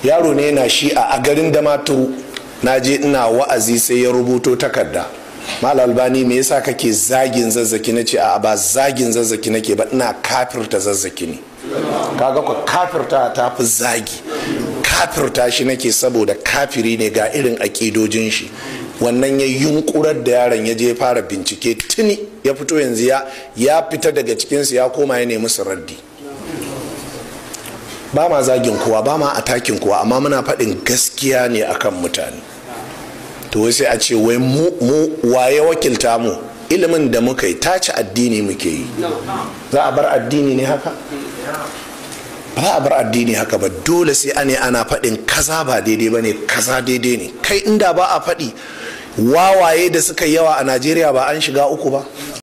yaro ne yana shi a garin damaturu na je ina wa'azi sai ya rubuto takarda mal albani me yasa kake zagin zazzaki na ce a ba zagin zazzaki nake ba ina kafirta zazzaki ne kaga ku kafirta ta fi zagi kafirta shi nake saboda kafiri ne ga irin aƙidojin shi wannan ya yunkurar da yaron ya je fara bincike tuni ya fito yanzu ya fita daga cikinsu ya koma ya nemi su raddi ba ma zagin kowa ba ma atakin kowa amma muna faɗin gaskiya ne akan mutane to wai sai a ce wai mu waye wakilta mu ilimin da muka yi tace addini muke yi za a bar addini ne haka ba a bar addini haka ba dole sai ane ana faɗin kaza ba daidai ba ne kaza daidai ne kai inda ba a faɗi wawaye da suka yawa a najeriya ba an shiga uku ba